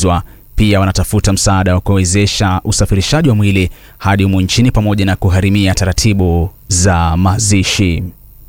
kuumizwa. Pia wanatafuta msaada wa kuwezesha usafirishaji wa mwili hadi humu nchini pamoja na kuharimia taratibu za mazishi.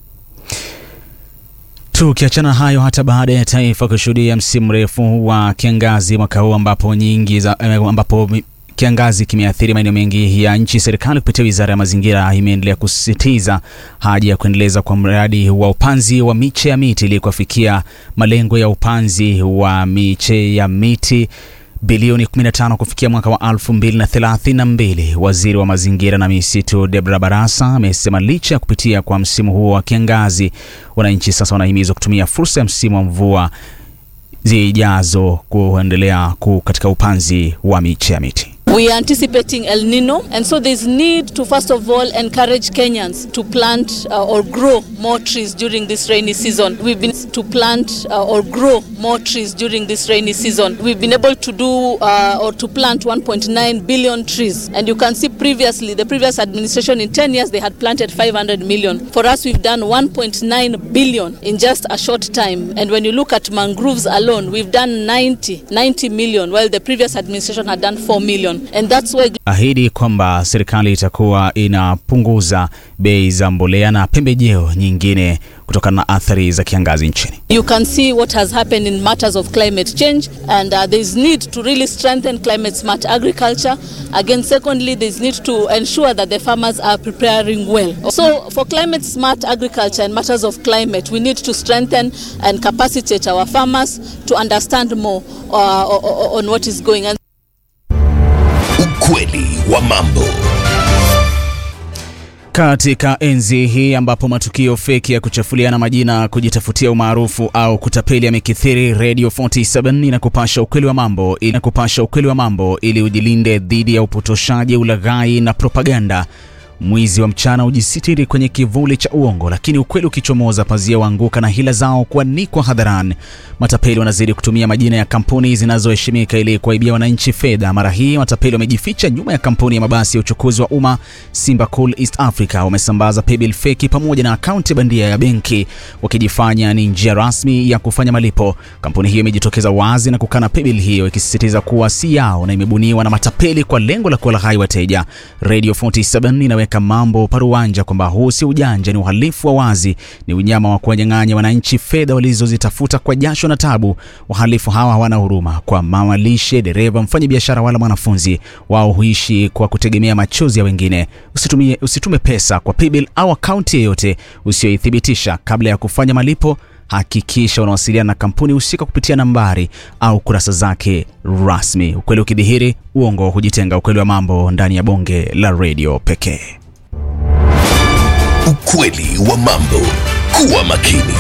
Tukiachana hayo, hata baada ya taifa kushuhudia msimu mrefu wa kiangazi mwaka huu ambapo nyingi za, ambapo kiangazi kimeathiri maeneo mengi ya nchi, serikali kupitia wizara ya mazingira imeendelea kusisitiza haja ya kuendeleza kwa mradi wa upanzi wa miche ya miti ili kufikia malengo ya upanzi wa miche ya miti bilioni 15 kufikia mwaka wa 2032. Waziri wa mazingira na misitu Debra Barasa amesema licha ya kupitia kwa msimu huo wa kiangazi, wananchi sasa wanahimizwa kutumia fursa ya msimu wa mvua zijazo kuendelea katika upanzi wa miche ya miti. We are anticipating El Nino, and so there's need to first of all encourage Kenyans to plant uh, or grow more trees during this rainy season. We've been to plant uh, or grow more trees during this rainy season. We've been able to do uh, or to plant 1.9 billion trees, and you can see previously the previous administration in 10 years they had planted 500 million. For us, we've done 1.9 billion in just a short time, and when you look at mangroves alone, we've done 90 90 million, while the previous administration had done 4 million. And that's why... ahidi kwamba serikali itakuwa inapunguza bei za mbolea na pembejeo nyingine kutokana na athari za kiangazi nchini. You can see what has happened in matters of climate change and uh, there is need to really strengthen climate smart agriculture. Again, secondly, there is need to ensure that the farmers are preparing well. So for climate smart agriculture and matters of climate, we need to strengthen and capacitate our farmers to understand more uh, on what is going on. Ukweli wa mambo. Katika enzi hii ambapo matukio feki ya kuchafuliana majina, kujitafutia umaarufu au kutapeli yamekithiri, Radio 47 inakupasha ukweli wa mambo, inakupasha ukweli wa mambo ili ujilinde dhidi ya upotoshaji, ulaghai na propaganda. Mwizi wa mchana hujisitiri kwenye kivuli cha uongo, lakini ukweli ukichomoza, pazia waanguka na hila zao kuanikwa hadharani. Matapeli wanazidi kutumia majina ya kampuni zinazoheshimika ili kuwaibia wananchi fedha. Mara hii matapeli wamejificha nyuma ya kampuni ya mabasi ya uchukuzi wa umma Simba Cool East Africa. Wamesambaza paybill feki pamoja na akaunti bandia ya benki, wakijifanya ni njia rasmi ya kufanya malipo. Kampuni hiyo imejitokeza wazi na kukana paybill hiyo, ikisisitiza kuwa si yao na imebuniwa na matapeli kwa lengo la kuwalaghai wateja. Radio 47 inaweka mambo paruanja kwamba huu si ujanja, ni uhalifu wa wazi, ni unyama wa kuwanyang'anya wananchi fedha walizozitafuta kwa jasho na tabu. Wahalifu hawa hawana huruma kwa mama lishe, dereva, mfanyabiashara wala mwanafunzi. Wao huishi kwa kutegemea machozi ya wengine. Usitumie, usitume pesa kwa paybill au akaunti yeyote usiyoithibitisha. Kabla ya kufanya malipo, hakikisha unawasiliana na kampuni husika kupitia nambari au kurasa zake rasmi. Ukweli ukidhihiri, uongo hujitenga. Ukweli wa mambo ndani ya bonge la redio pekee. Ukweli wa mambo. Kuwa makini.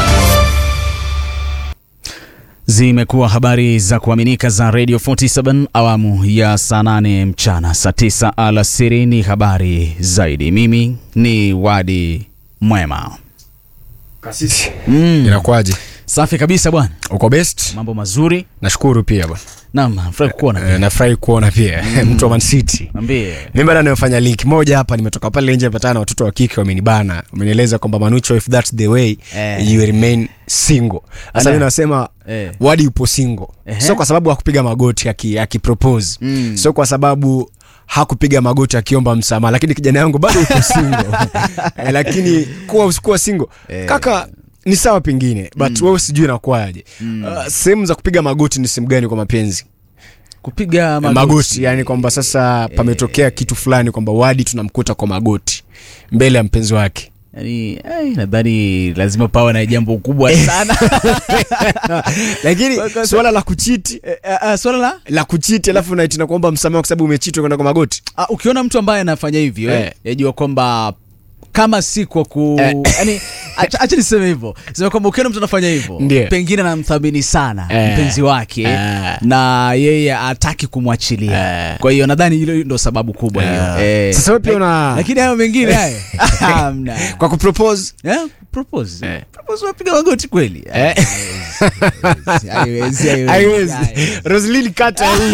Zimekuwa habari za kuaminika za Radio 47 awamu ya saa 8 mchana, saa 9 alasiri ni habari zaidi. Mimi ni Wadi Mwema. Kasisi, Mm. inakuwaje? Safi kabisa bwana, Uko best? mambo mazuri. Nashukuru pia bwana. Naam, furahi kukuona Eh, pia. nafurahi kuona pia mtu wa Man City. Niambie. Mimi bado nimefanya link moja hapa, nimetoka pale nje nimepatana na watoto wa kike wamenibana. Wamenieleza kwamba Manucho, if that's the way Eh. you remain single. Sasa Ana- mimi nasema Eh. Wadi yupo single. Ehe. Sio kwa sababu hakupiga magoti aki, akipropose. Mm. Sio kwa sababu hakupiga magoti akiomba msamaha, lakini kijana yangu bado yupo single. eh, lakini kuwa usikuwa single. Kaka ni sawa pengine but wewe sijui inakuwaje. Uh, sehemu za kupiga magoti ni sehemu gani kwa mapenzi? Kupiga magoti, magoti. yani kwamba sasa pametokea kitu fulani kwamba Wadi tunamkuta kwa magoti mbele ya mpenzi wake. Yaani, eh, nadhani lazima pawe na jambo kubwa sana. Lakini Kwa- kwa- swala la kuchiti Eh, eh, eh, swala la la kuchiti alafu naitina kuomba msamaha kwa sababu umechiti kwenda kwa magoti. Ah, ukiona mtu ambaye anafanya hivyo Eh. eh, yajua kwamba kama si kwa ku Eh. yani, acha, acha niseme hivyo sema kwamba ukiona mtu anafanya hivyo Ndiyo. pengine anamthamini sana Eh. mpenzi wake Eh. na yeye hataki kumwachilia Eh. kwa hiyo nadhani hilo ndo sababu kubwa hiyo eh. Sasa wewe pia una lakini hayo mengine haya hamna kwa kupropose Eh, propose Eh. propose unapiga magoti kweli Eh. Haiwezi, haiwezi, haiwezi, haiwezi. haiwezi. Roslyn kata hii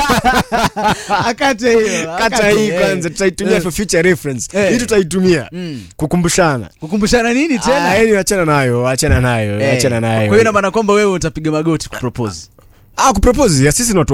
akate hiyo kata akate, hii eh. kwanza tutaitumia Eh. for future reference. Eh. Hii tutaitumia Mm. kukumbushana. kukumbushana nini tena Ah, yani achana nayo, achana nayo, Eh, achana nayo. kwa hiyo ina maana kwamba wewe utapiga magoti kupropose Ah, kupropose ya sisi ni watu